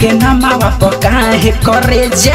के नमावा पकाहे करे जा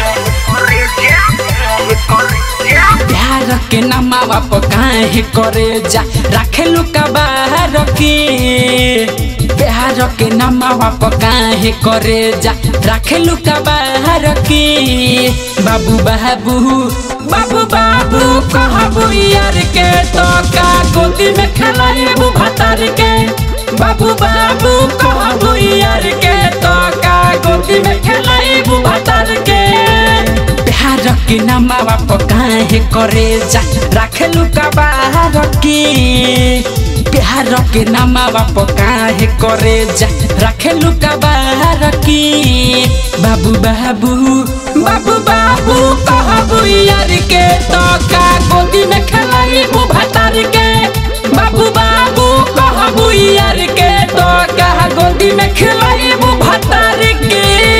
प्यार के नमावा पकाहे करे जा राखेलु का बाहर के प्यार के नमावा पकाहे करे जा राखेलु का बाहर के बाबू बाबू बाबू बाबू कहबू यार के तो का गोदी में खेलाइबू भतार के बाबू बाबू कहबू यार के तो का गोदी में खेलाइबू भतार के प्यार के नमावा पकाहे करे जा राखेलु का बाहर के प्यार के नमावा पकाहे करे जा राखेलु का बाहर के बाबू बाबू बाबू बाबू कहबू यार के तो का गोदी में खेलाइबू भतार के बाबू बाबू कहबू यार के तो का गोदी में खेलाइबू भतार के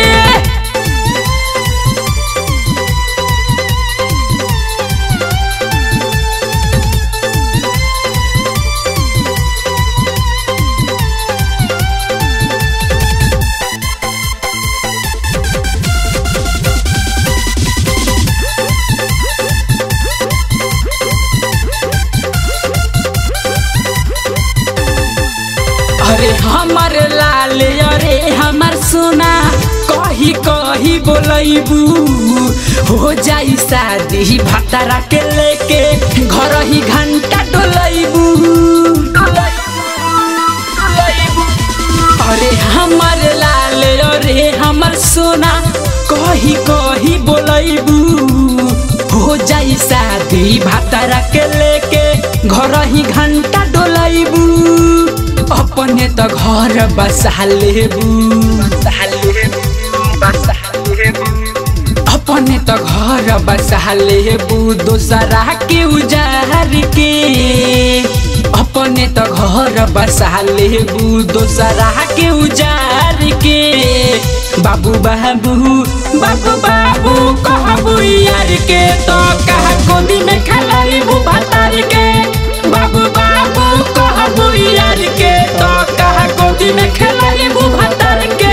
अरे हमर लाल अरे हमर सोना कही कही बोलैबू हो जाई शादी भतारा के लेके घर ही घंटा डोलैबू अरे हमर लाल अरे हमर सोना कही कही बोलैबू हो जाई शादी भतारा के लेके घर ही घंटा डोलैबू अपने त घर बसा लेबू अपने त घर बसा लेबू दोसरा के उजार के अपने त घर बसा लेबू दोसरा के उजार के बाबू बाबू बाबू बाबू कहबू यार के तो कहा गोदी में खेलाइबू भतार के बाबू बाबू कहबू यार के तो कहा गोदी में खेलाइबू भतार के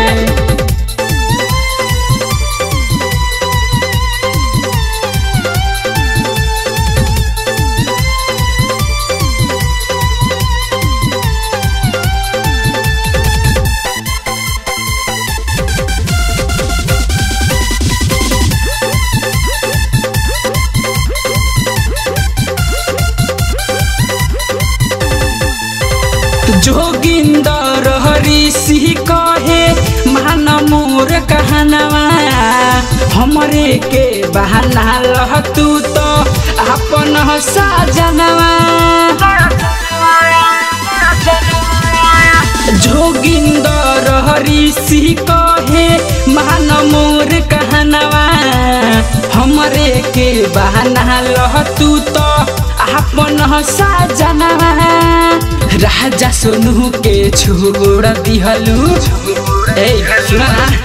जोगिंदर हरि सिंह कहे मान मोर कहनवा हमरे के बहाना लह तू तो अपन साजनवा जोगिंदर हरि सिंह कहे मान मोर कहनवा हमरे के बहाना लह तू तो अपन साजनवा राजा सोनू के छोड़ दिहलू ए सुना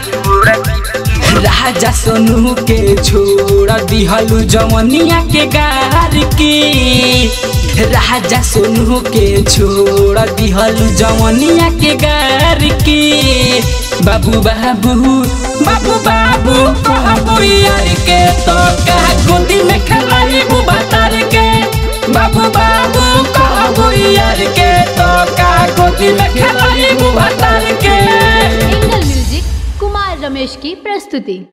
राजा सोनू के छोड़ दिहलू जवनिया के गार के राजा सोनू के छोड़ दिहलू जवनिया के गार के बाबू बाबू बाबू बाबू कहबू यार के तो का गोदी में खेलाइबू बतार के बाबू बाबू कहबू यार के तो का गोदी में खेलाइबू बतार के एंगल म्यूजिक कुमार रमेश की प्रस्तुति